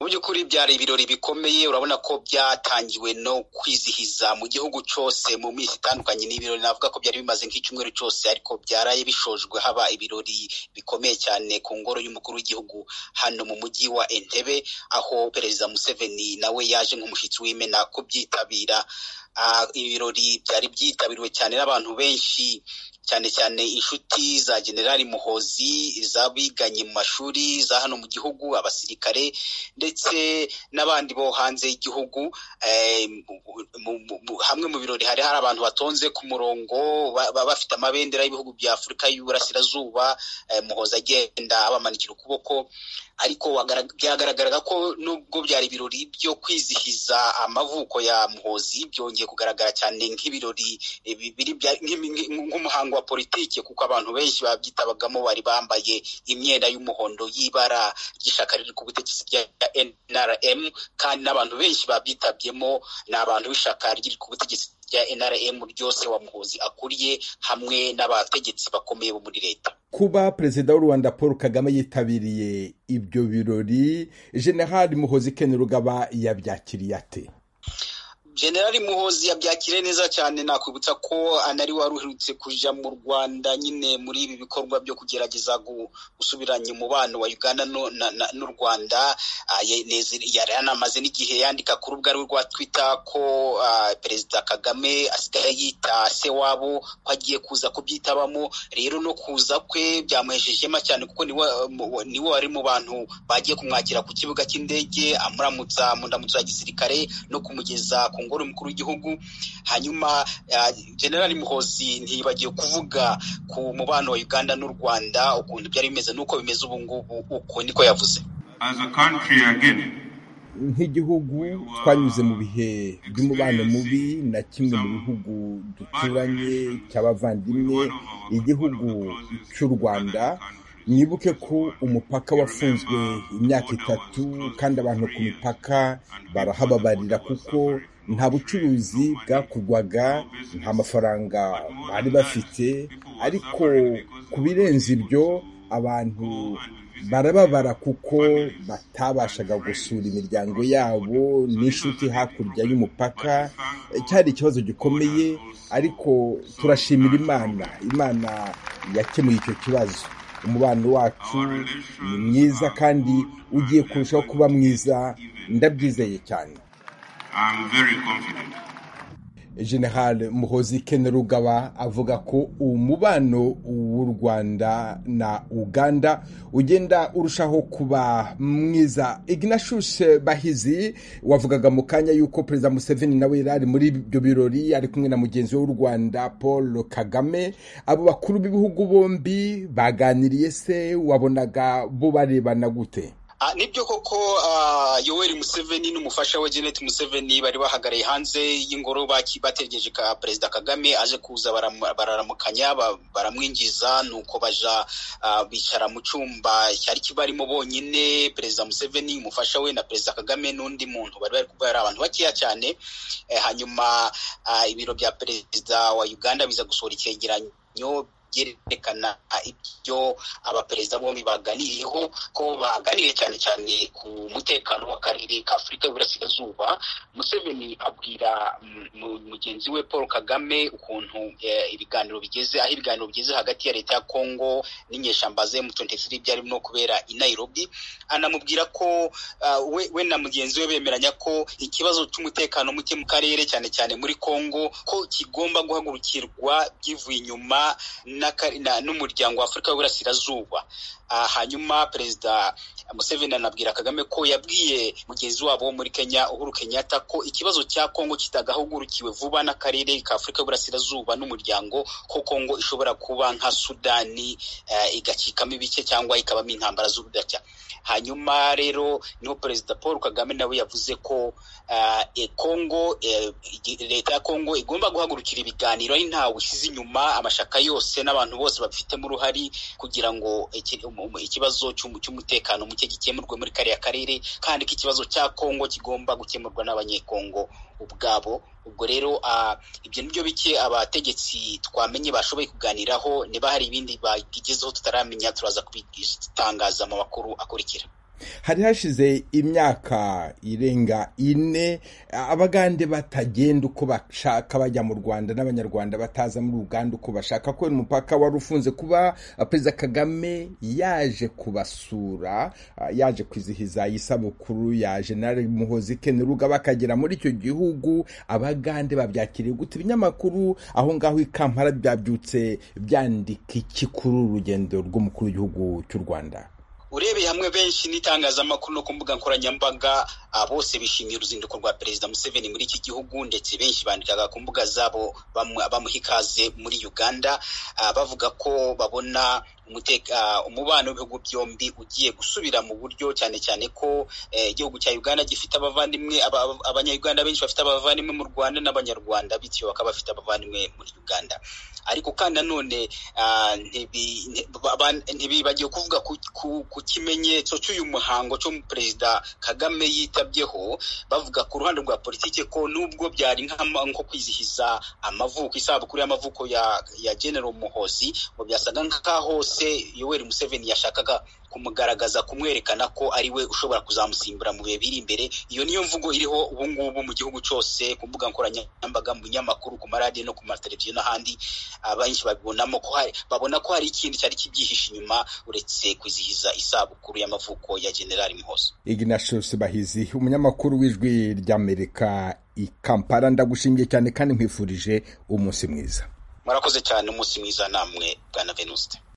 by'ukuri byari ibirori bikomeye urabona ko byatangiwe no kwizihiza mu gihugu cyose mu minsi itandukanye ni ibirori navuga ko byari bimaze nk'icyumweru cyose ariko byaraye bishojwe haba ibirori bikomeye cyane ku ngoro y'umukuru w'igihugu hano mu mujyi wa Entebbe aho perezida Museveni nawe yaje nk'umushyitsi w'imena kubyitabira ibirori byari byitabiriwe cyane n'abantu benshi cyane cyane inshuti za generali muhozi iz'abiganye mu mashuri za hano mu gihugu abasirikare ndetse n'abandi bo hanze y'igihugu hamwe mu birori hari hari abantu batonze ku murongo bafite amabendera y'ibihugu bya afurika y'uburasirazuba muhozi agenda abamanikira ukuboko ariko byagaragaraga ko nubwo byari ibirori byo kwizihiza amavuko ya muhozi byongeye kugaragara cyane nk'ibirori nk'umuhango wa politiki kuko abantu benshi babyitabagamo bari bambaye imyenda y'umuhondo y'ibara ry'ishyaka riri ku butegetsi rya NRM kandi n'abantu benshi babyitabyemo ni abantu b'ishyaka riri ku butegetsi rya NRM ryose wa muhozi akuriye hamwe n'abategetsi bakomeye bo muri leta kuba perezida w'u rwanda paul kagame yitabiriye ibyo birori generali muhozi ken rugaba yabyakiriye ate generali muhozi yabyakiriye neza cyane nakwibutsa ko anari wari uherutse kuja mu rwanda nyine muri ibi bikorwa byo kugerageza gusubiranya umubano wa uganda n'u rwanda yari anamaze n'igihe yandika ku rubuga rwe rwa twitter ko perezida kagame asigaye yita se wabo ko agiye kuza kubyitabamo rero no kuza kwe byamuhesheje ihema cyane kuko niwe wari mu bantu bagiye kumwakira ku kibuga cy'indege amuramutsa mu ndamutso ya gisirikare no kumugeza ku ngoro umukuru w'igihugu hanyuma generali muhozi ntibagiye kuvuga ku mubano wa uganda n'u rwanda ukuntu byari bimeze n'uko bimeze ubu ngubu uko niko yavuze nk'igihugu twanyuze mu bihe by'umubano mubi na kimwe mu bihugu duturanye cy'abavandimwe igihugu cy'u rwanda mwibuke ko umupaka wafunzwe imyaka itatu kandi abantu ku mipaka barahababarira kuko nta bucuruzi bwakorwaga nta mafaranga bari bafite ariko ku birenze ibyo abantu barababara kuko batabashaga gusura imiryango yabo n'inshuti hakurya y'umupaka cyari ikibazo gikomeye ariko turashimira imana imana yakemuye icyo kibazo umubano wacu ni mwiza kandi ugiye kurushaho kuba mwiza ndabyizeye cyane general muhozi ken rugaba avuga ko umubano w'u rwanda na uganda ugenda urushaho kuba mwiza ignashushe bahizi wavugaga mu kanya y'uko perezida museveni nawe yari ari muri ibyo birori ari kumwe na mugenzi w'u rwanda paul kagame abo bakuru b'ibihugu bombi baganiriye se wabonaga bo barebana gute nibyo koko yoweri museveni n'umufasha we Janet museveni bari bahagaraye hanze y'ingoro bategereje ka perezida kagame aje kuza bararamukanya baramwinjiza nuko baja bicara mu cyumba cyari kibarimo bonyine perezida museveni umufasha we na perezida kagame n'undi muntu bari bari kubera abantu bakeya cyane hanyuma ibiro bya perezida wa uganda biza gusohora icyegeranyo byerekana ibyo abaperezida bombi baganiriyeho ko baganiriye cyane cyane ku mutekano w'akarere ka afurika y'uburasirazuba museveni abwira mugenzi we paul kagame ukuntu ibiganiro bigeze aho ibiganiro bigeze hagati ya leta ya congo n'inyeshyamba ze mu 23 byari no kubera i nairobi anamubwira ko we na mugenzi we bemeranya ko ikibazo cy'umutekano muke mu karere cyane cyane muri congo ko kigomba guhagurukirwa byivuye inyuma n'umuryango wa afurika w'iburasirazuba hanyuma perezida museveni anabwira kagame ko yabwiye mugenzi wabo wo muri kenya uhuru kenyatta ko ikibazo cya kongo kitagahugurukiwe vuba n'akarere ka afurika y'iburasirazuba n'umuryango ko kongo ishobora kuba nka sudani igacikamo ibice cyangwa ikabamo intambara z'urudaca hanyuma rero niho perezida paul kagame nawe yavuze ko kongo leta ya kongo igomba guhagurukira ibiganiro ari ntawe usize inyuma amashaka yose n'abantu bose babifitemo uruhari kugira ngo ikibazo cy'umutekano muke gikemurwe muri kariya karere kandi ko ikibazo cya kongo kigomba gukemurwa n'abanyekongo ubwabo ubwo rero ibyo nibyo bike abategetsi twamenye bashoboye kuganiraho niba hari ibindi bagezeho tutaramenya turaza kubitangaza mu makuru akurikira hari hashize imyaka irenga ine abagande batagenda uko bashaka bajya mu rwanda n'abanyarwanda bataza muri uganda uko bashaka kubera umupaka wari ufunze kuba perezida kagame yaje kubasura yaje kwizihiza isabukuru ya jenali muhozi keneruga bakagera muri icyo gihugu abagande babyakiriye gute ibinyamakuru aho ngaho i kampala byabyutse byandika iki kuri urugendo rw'umukuru w'igihugu cy'u rwanda urebeye hamwe benshi n'itangazamakuru no ku mbuga nkoranyambaga bose bishimiye uruzinduko rwa perezida museveni muri iki gihugu ndetse benshi bandikaga ku mbuga zabo bamuha ikaze muri uganda bavuga ko babona umubano w'ibihugu byombi ugiye gusubira mu buryo cyane cyane ko igihugu cya uganda gifite abavandimwe abanyayuganda benshi bafite abavandimwe mu rwanda n'abanyarwanda bityo bakaba bafite abavandimwe muri uganda ariko kandi nanone ntibibagiwe kuvuga ku kimenyetso cy'uyu muhango cyo mu perezida kagame yitabyeho bavuga ku ruhande rwa politiki ko nubwo byari nko kwizihiza amavuko isabukuru y'amavuko ya general muhozi ngo byasaga nk'aho se yoweri museveni yashakaga kumugaragaza kumwerekana ko ari we ushobora kuzamusimbura mu bihe biri imbere iyo niyo mvugo iriho ubu ngubu mu gihugu cyose ku mbuga nkoranyambaga mu binyamakuru ku maradiyo no ku mateleviziyo n'ahandi abenshi babibonamo ko hari babona ko hari ikindi cyari kibyihishe inyuma uretse kwizihiza isabukuru y'amavuko ya generali muhozo ignatius bahizi umunyamakuru w'ijwi ry'amerika i kampala ndagushingiye cyane kandi nkwifurije umunsi mwiza murakoze cyane umunsi mwiza namwe bwana venuste